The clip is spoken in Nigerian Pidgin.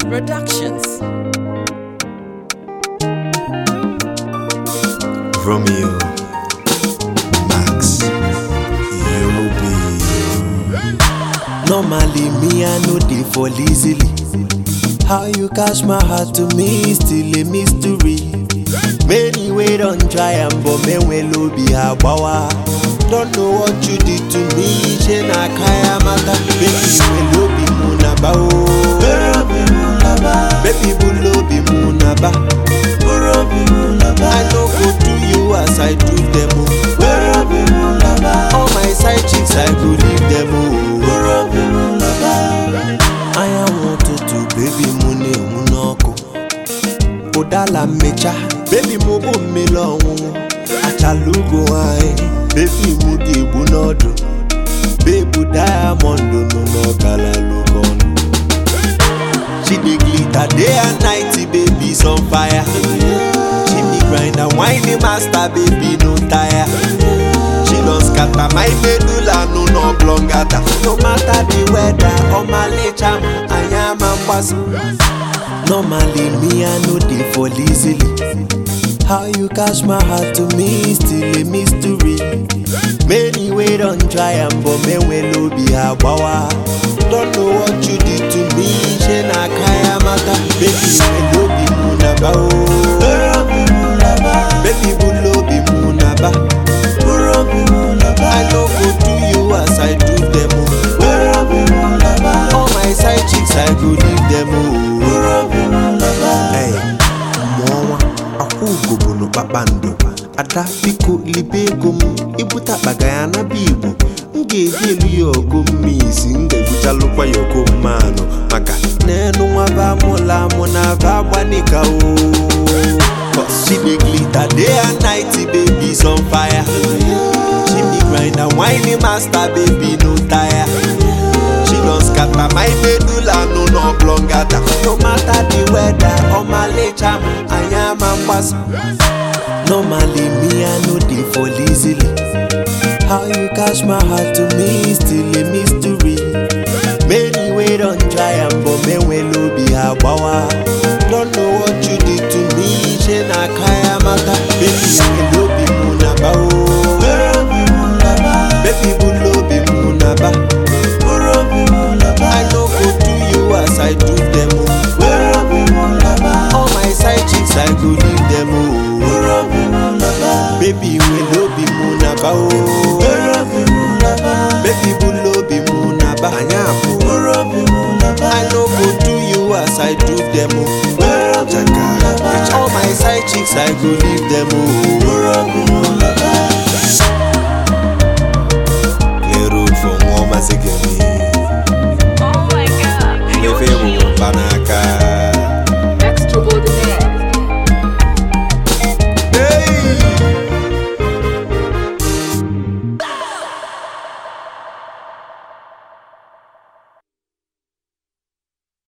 Productions. Romeo, Max, Yobi. Normally me I know dey fall easily. How you catch my heart to me still a mystery. Many way don try am but men well obi agbawa. Don't know what you did to me, ṣe na kaya mata. Baby well obi mu na ba o. Baby bull obi mu na ba. I no go do you as I do them o. All my side chicks I go leave them o. Anyanwụ ụtụtụ baby mụ na-enwu n'ọkụ. Ụdala mmecha baby mụ bụ mmiri ọṅụṅụ. Achala ugo nwanyị baby mụ dị egbu n'ọdụ. Baby diamond nọ n'ọkala lukọnụ. She dey glitter day and night, baby's on fire. She be grind and whiny master, baby no tire. She don scatter my medulla, no no blongata. No matter the weather, on my nature, I am a boss. Normally me I no dey fall easily. How you catch my heart to me still a mystery. Many way don try am but men well obi agbawa. Don't know what you did to me, ṣe na kaya mata. Baby well obi mu na ba o. Baby bull obi mu na ba. I no go do you as I do them o. All my side chicks I go leave them o. Hey, mụọnwa akwụ ugo bụ nụ kpakpando ada biko libe ego m ibute akpaga ya naba igbo m ga-eji elu ya ọgụ mmisi m ga-ebuchalụkwa ya ọgụ mmanụ maka n'enu nwaba amụla amụ na aba agbanika o Cause she dey glitter day and night baby's on fire she be grind and whiny master baby no tire She don scatter my medulla, no no blongata. No matter the weather, on my nature, I am a boss. Normally me I no dey fall easily. How you catch my heart to me still a mystery. Many way don try am but men well obi agbawa. Don't know what you did to me, ṣe na kaya mata. Baby well obi mu na ba o. Baby bull obi mu na ba. I no go do you as I do them o. All my side chicks I go leave them o. Baby well obi mu na ba o. Baby bull obi mu na ba. Anya apụ. I no go do you as I do them o. All my side chicks I go leave them o.